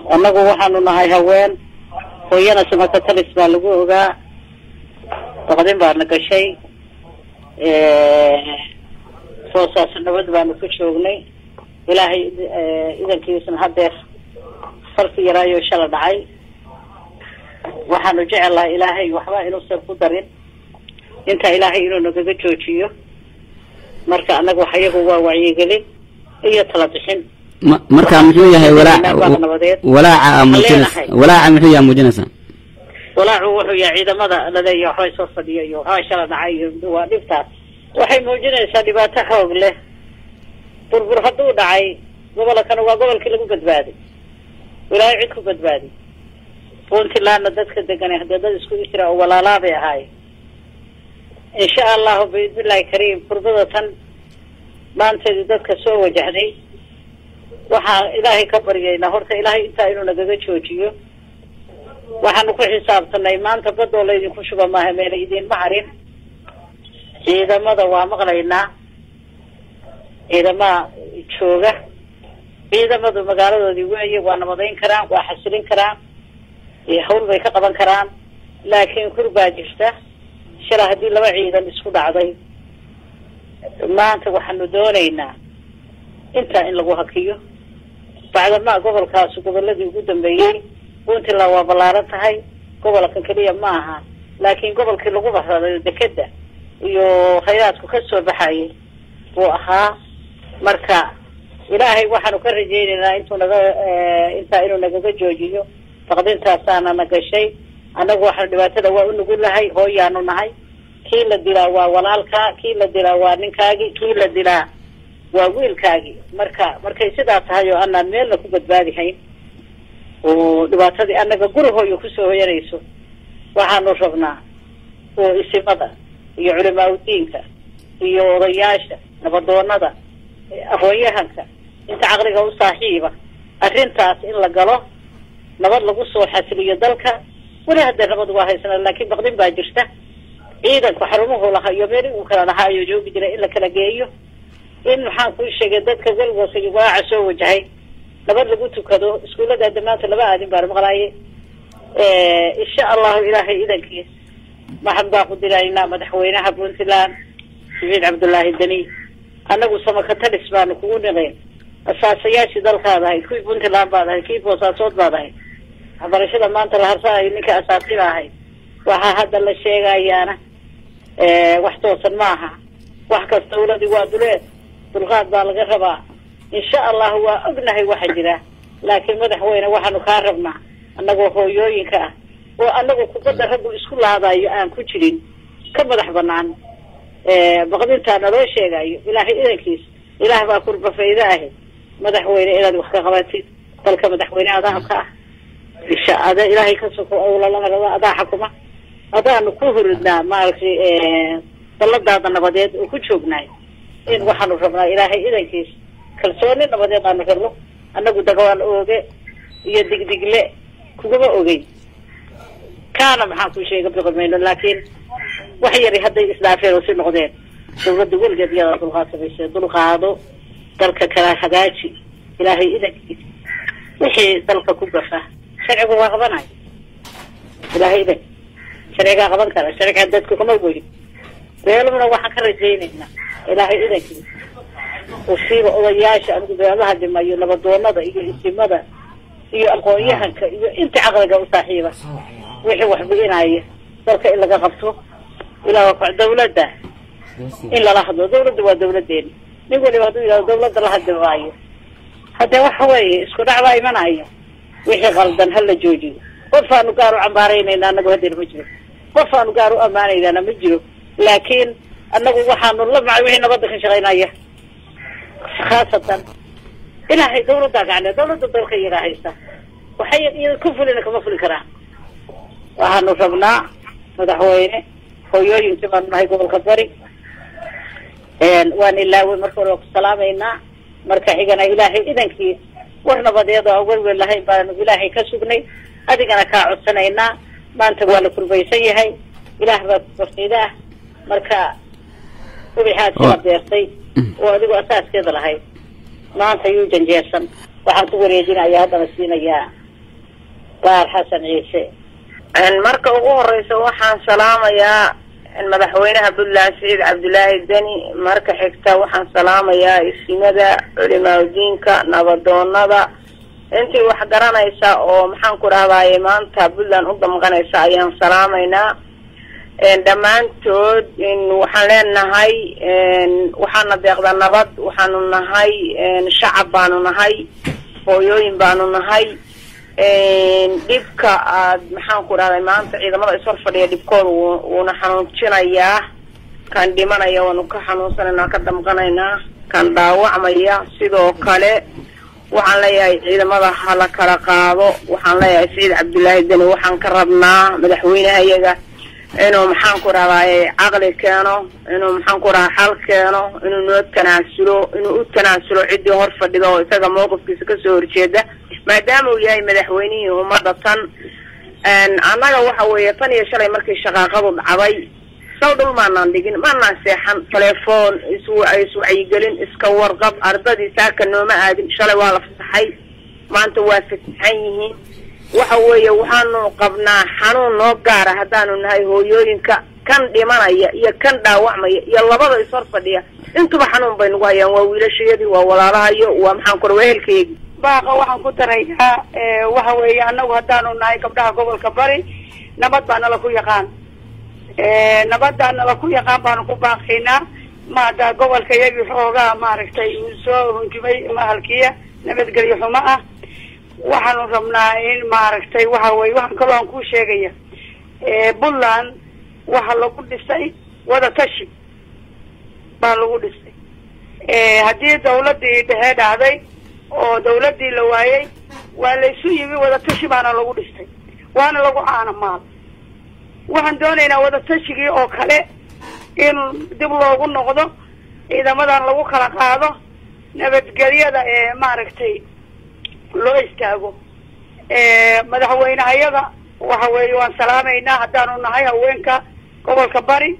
annagu waxaanu nahay haween hooyana samakatalis baa lagu ogaa baqdin baana gashay soosaas nabad baanu ku joognay ilaahay idankiisna hadeer farki yaraayo shala dhacay waxaanu jecelahay ilaahay waxba inuusan ku darin intaa ilaahay inuu nagaga joojiyo marka annaga wax iyagu waa wacyigelin iyo tala bixin ma- marka muxuu yahay walaac nabadeed walaaca aa muujinaysa Leenahay. walaaca muxuu yahay muujinaysaa walaacu wuxuu yahay ciidamada laleeyahay waxbay soo fadhiyo iyo waxbaa shala dhacay iyo waa dhibtaas waxay muujinaysaa dhibaato xoog leh burbur hadduu dhacay gobolkana waa gobolkii lagu badbaaday ilaahay cid ku badbaadi puntlandna dadka deganay haddee dad isku isra oo walaalaa bay ahaayeen insha allahu biidnillahi kariim kurbada tan maanteedii dadka soo wajahday waxaan ilaahay ka baryaynaa horta ilaahay intaa inuu nagaga joojiyo waxaanu ku xisaabtanay maanta badoo laydinku shuba maaha meela idinma harin ciidamada waa maqlaynaa ciidamaha jooga ciidamadu magaaladoodii weeye waa nabadayn karaan waa xasilin karaan iyo hawl bay ka qaban karaan laakiin kur baa jirta shala haddii laba ciidan isku dhacday maanta waxaanu doonaynaa intaa in lagu hakiyo bacdama gobolkaas goboladii ugu dambeeyey puntland waa ballaaran tahay gobolkan keliya ma aha laakiin gobolkii lagu bahraday dekeda iyo khayraadku ka soo baxayay buu ahaa marka ilaahay waxaanu ka rajaynaynaa intuu naga intaa inuu nagaga joojiyo baqdintaasaana na gashay annagu waxaanu dhibaatada waa u nugulahay hooyaanu nahay kii la dilaa waa walaalkaa kii la dilaa waa ninkaagii kii la dilaa waa wiilkaagii marka markay sidaa tahay oo anaan meelna ku badbaadi hayn oo dhibaatadii annaga gurihooyo kusoo hoyanayso waxaanu rabnaa oo isimada iyo culimaa udiinka iyo odayaasha nabadoonada aqoon-yahanka inta caqliga u saaxiiba arrintaas in la galo nabad lagu soo xasiliyo dalka weli haddee nabad waa haysana laakiin baqdin baa jirta ciidanku xarumuhu lahaa iyo meeli uu kala lahaa ayuu joogi jiray in la kala geeyo in maxaan kuu sheegay dadka weligoos iyo waaca soo wajahay nabad lagu tukado iskuullada damaanta laba aadin baan maqlaaye insha allahu ilaahay idankiis maxan baan ku diraynaa madaxweynaha puntland saciid cabdullaahi deni annagu samakatalis baanu kugu niqeen asaasayaashii dalkaad ahayd kuwii puntland baad ahayd kii boosaasood baad ahayd waxbarashada maanta la harsanayo ninka asaasiba ahayd waxaa hadda la sheegayaana wax toosan ma aha wax kasta dawladii waa duleed dulqaad baa laga rabaa insha allahu waa ognahay waxa jira laakiin madaxweyne waxaanu kaa rabnaa annagoo hooyooyinka ah oo annagu kubadda raggu isku laadayo aan ku jirin ka madax banaan baqdintaa naloo sheegayo ilaahay idankiis ilaah baa kurba fayda ahi madaxweyne inaad wax ka qabatid dalka madaxweyne adaa ka ah isha ada ilaahay ka soko owlalaa adaa xakuma adaanu ku huridnaa maaragtay dalladaada nabadeed oo ku joognaay in waxaanu rabnaa ilaahay idankiis kalsooni nabadeed aanu rabno annagu dagawaan ooge iyo digdigle kugama ogey kaana maxaan ku sheega biqi mayno laakiin wax yari hadday isdhaafeen oo si noqdeen dawladda weligeed iyadaa dulqaad samaysee dulqaado dalka kala hagaaji ilaahay idankiis wixii dalka ku gafa sharcigu waa qabanayo ilaahay idan sharcigaa qaban kara sharciga dadku kama weli beelumna waxaan ka rajaynaynaa ilaahay idankiis usiiba odayaasha anigu beelaha dhimayo nabadoonada iyo isimada iyo aqoon-yahanka iyo inta caqliga u saaxiiba wixii wax bi'inaya dalka in laga qabto ilaa dawladda in lala hadlo dawladda waa dawladeeni nin waliba hadduu yidhahdo dawladda la hadli maayo haddee waxa weeye isku dhac baa imanaya wixii qaldan ha la joojiyo qof aanu gaar u cambaaraynayna anagu hadeer ma jiro qof aanu gaar u ammaanaynana ma jiro laakiin annagu waxaanu la macay wixii nabadda ka shaqaynaya khaasatan ilaahay dawladdaa gacne dawladda dalka iyagaa haysta waxay iyada ku fulina kama fuli karaan waxaanu rabnaa madaxweyne hooyooyinkii baanu nahay gobolka bari waan ilaawey marka hore waa ku salaamaynaa marka xigana ilaahay idankii war nabadeed oo welwel lahayn baanu ilaahay ka sugnay adigana kaa codsanaynaa maanta waa la kurbaysan yahay ilaah baa kurbafiida ah marka ubixaad sila beertay oo adigu asaaskeeda lahayd maanta yuu janjeersan waxaan ku wareejinaya haddana siinayaa baar xasan ciise marka ugu horeysa waxaan salaamayaa madaxweynaha puntland siciid cabdulaahi deni marka xigta waxaan salaamayaa isimada culimaadiinka nabadoonada intii wax garanaysa oo maxaan ku dhahdaye maanta puntland u damqanaysa ayaan salaamaynaa dhammaantood waxaan leenahay waxaana deeqda nabad waxaanu nahay shacab baanu nahay hooyooyin baanu nahay dhibka aad maxaan ku dhahday maanta ciidamada ishor fadhiya dhibkooda wuuna xanuujinayaa kan dhimanaya waanu ka xanuunsanaynaa ka damqanaynaa kan dhaawacmaya sidoo kale waxaan leeyahay ciidamada hala kala qaado waxaan leeyahay saciid cabdullaahi deni waxaan ka rabnaa madaxweynaha iyaga inuu maxaan ku dhahdaye caqli keeno inuu maxaan ku dhaha xal keeno inuu noo tanaasulo inuu u tanaasulo ciddii hor fadhida oo isaga mawqifkiisa kasoo horjeeda maadaama uu yahay madaxweynihii ummadda tan annaga waxa weeye tan iyo shalay markii shaqaaqadu dhacday saw dhul maanaan dhigin maanaan seexan telefoon is iswacyigelin iska warqab ardadii saaka nooma aadin shalay waa la fasaxay maanta waa fasaxan yihiin waxa weeye waxaanu qabnaa xanuun noo gaara haddaanu nahay hooyooyinka kan dhimanaya iyo kan dhaawacmaya iyo labada ishor fadhiya intuba xanuun bay nagu hayaan waa wiilashayadii waa walaalahayo waa maxaan kura waa ehelkayagi baaqa waxaan ku darayaa waxa weeye annagu haddaanu nahay gabdhaha gobolka bari nabad baa nala ku yaqaan nabaddaa nala ku yaqaan baanu ku baaqaynaa maada gobolka iyagii xoogaa maaragtay uu soo hunjumay mahalkiya nabadgelyo xumo ah waxaanu rabnaa in maaragtay waxa weye waxaan kaloo aan ku sheegaya puntland waxa lagu dhisay wada tashi baa lagu dhisay haddii dawladii dhexe dhacday oo dawladii la waayey waa laysu yimi wada tashi baana lagu dhistay waana lagu caana maal waxaan doonaynaa wada tashigii oo kale in dib loogu noqdo ciidamadan lagu kala qaado nabadgelyada ee maaragtay loo istaago madaxweynehayada waxa weeye waan salaamaynaa haddaanu nahay haweenka gobolka bari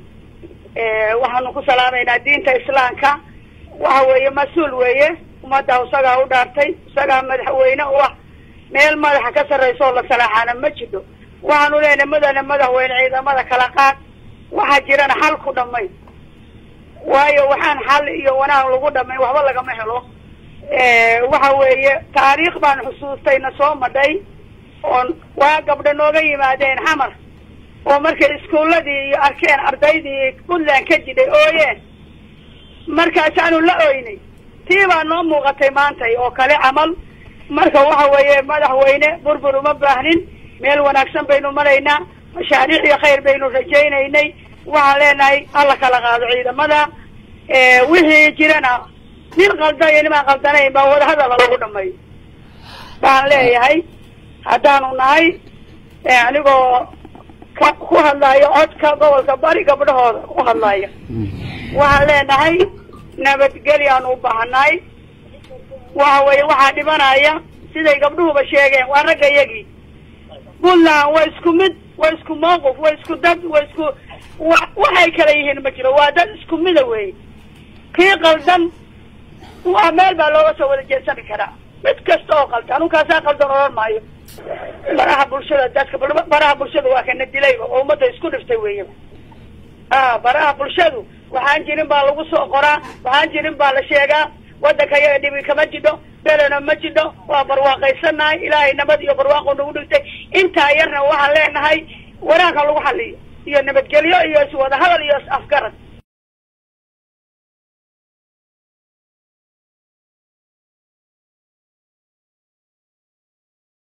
waxaanu ku salaamaynaa diinta islaamka waxa weeye mas-uul weeye ummadda isagaa u dhaartay isagaa madaxweyne u ah meel madaxa ka sarraysa oo la salaaxaana ma jiro waxaanu leenahay mudane madaxweyne ciidamada kala qaad waxaa jirana xal ku dhamay waayo waxaan xal iyo wanaag lagu dhamay waxba lagama helo waxa weeye taariikh baan xusuustay na soo madhay oon waa gabdho nooga yimaadeen xamar oo markay iskuuladii iyo arkeen ardaydii puntland ka jidhay ooyeen markaasaanu la oynay tii baa noo muuqatay maantay oo kale camal marka waxa weeye madaxweyne burbur uma baahnin meel wanaagsan baynu maraynaa mashaariic iyo khayr baynu rajaynaynay waxaan leenahay hala kala qaado ciidamada wixii jirana nin qalda iyo nimaan qaldanayn baa wadahadala lagu dhameeyo baan leeyahay haddaanu nahay anigoo ka ku hadlayo codka gobolka bari gabdhahooda ku hadlaya waxaan leenahay nabadgelyaanu u baahanahay waxa weeye waxaa dhimanaya siday gabdhuhuba sheegeen waa ragga iyagii puntland waa isku mid waa isku mawqif waa isku dad waa isku wa waxay kala yihiin ma jiro waa dad isku mida wey kii qaldan waa meel baa looga soo wada jeedsami karaa mid kasta oo qaldan anunkaasaa qaldan odhan maayo baraha bulshada dadka baraha bulshada waa kana dilayba oo ummadda isku dhiftay weeyaba a baraha bulshadu waxaan jirin baa lagu soo qoraa waxaan jirin baa la sheegaa waddanka yaga dhibi kama jidho belena ma jidho waa barwaaqaysanahay ilaahay nabad iyo barwaaqo nagu dhigtay intaa yarna waxaan leenahay wanaagka lagu xaliyo iyo nabadgelyo iyo iswada hadal iyo is afgarad